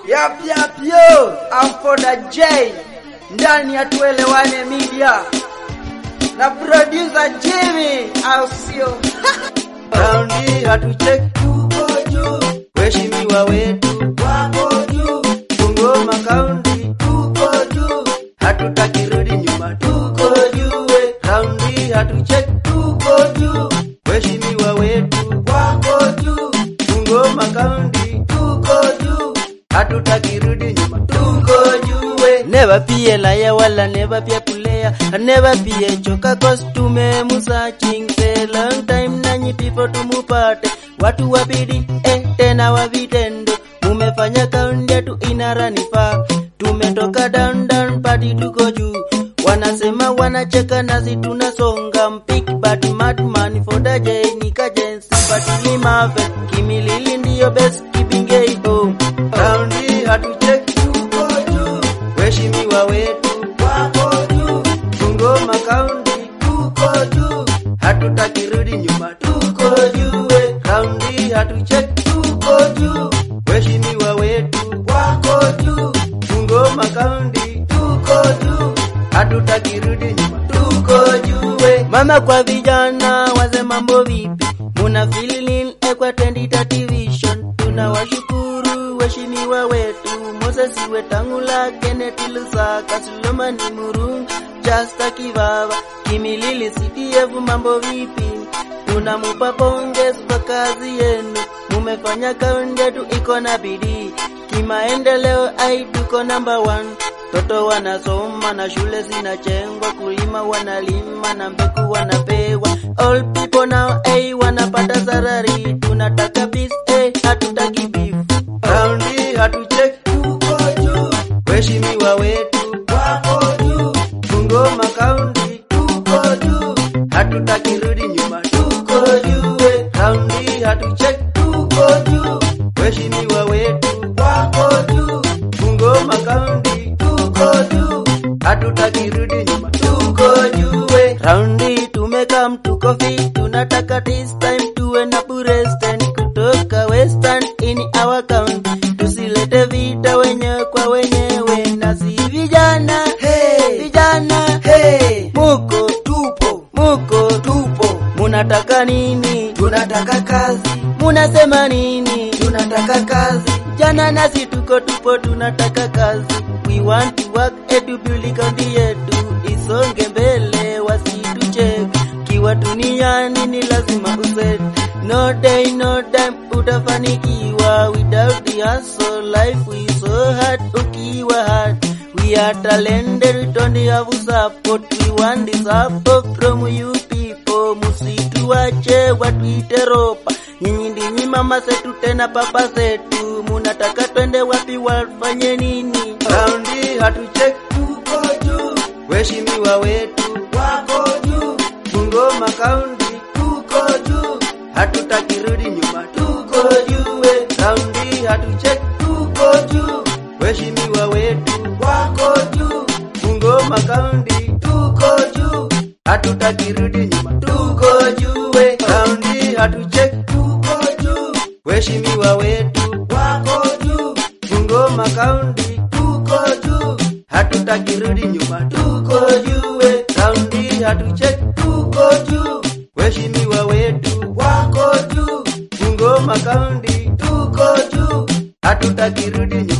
Yap yap yo, I'm for the J ndani ya tuelewane media na producer Jimmy, au sio? Raundi hatucheki, tuko juu, waheshimiwa wetu wako juu, Bungoma County tuko juu, hatutaki rudi nyuma, tuko juu. we. Raundi hatucheki, tuko juu, waheshimiwa wetu wako juu, Bungoma County tuko juu, hatutaki rudi nyuma, tuko juu. we. Never be a liar wala never be a player Never be a joker cause tume searching for long time nanyi people tumupate watu wabidi eh, tena wa vitendo mumefanya kaunti yetu inaranifaa tumetoka down down padi tuko juu wanasema wanacheka nasi tunasonga mpik but madman for the J nikajensi but limave kimilili ndiyo best kipingei home raundi hatucheki tuko juu waheshimiwa wetu wako juu Bungoma County tuko juu hatutaki rudi nyuma tuko juu we. raundi hatucheki tuko juu waheshimiwa wetu wako juu Bungoma County tuko juu hatutaki rudi nyuma tuko juu we. mama kwa vijana waze mambo vipi muna feeling ekwa 2030 vision tunawashukuru waheshimiwa wetu Moses Wetangula Kenneth Lusaka Solomon Murungu Jasta Kivava Kimilili CDF mambo vipi tunamupa pongezi kwa kazi yenu mumefanya kaunti yetu iko na bidii kimaendeleo ai tuko number one toto wanasoma na shule zinachengwa kulima wanalima na mbegu wanapewa all people now ai wanapata sarari tunataka peace ai hatutaki beef raundi hatucheki tuko juu waheshimiwa wetu wako juu Bungoma County tuko juu hatutaki rudi nyuma tuko juu we. raundi hatucheki tuko juu waheshimiwa wetu wako juu Bungoma County tuko juu hatutaki rudi nyuma tuko juu we. raundi tumekam tuko fit tunataka this time tuwe na Buresten kutoka Western in our county tusilete vita wenyewe kwa wenyewe na si vijana hey, vijana hey, muko tupo muko tupo munataka nini tunataka kazi munasema nini tunataka kazi jana nasi tuko tupo tunataka kazi we want to work edu Buli county yetu isonge mbele wasitucheke kiwa duniani ni lazima uset no day no time utafanikiwa without the hustle life is so hard ukiwa hard we are talented we don't have support we want the support from you people musituache watuite ropa nyinyi ndinyi mama zetu tena papa zetu munataka twende wapi wafanye nini raundi hatucheki tuko juu waheshimiwa wetu wako juu Bungoma County tuko juu hatutaki rudi nyuma tuko juu we. raundi hatucheki tuko juu waheshimiwa wetu wako juu Bungoma County tuko juu hatutaki rudi nyuma tuko juu we. raundi hatucheki tuko juu waheshimiwa wetu wako juu Bungoma County tuko juu hatutaki rudi nyuma tuko juu we. raundi hatucheki tuko juu waheshimiwa wetu wako juu Bungoma County tuko juu hatutaki rudi nyuma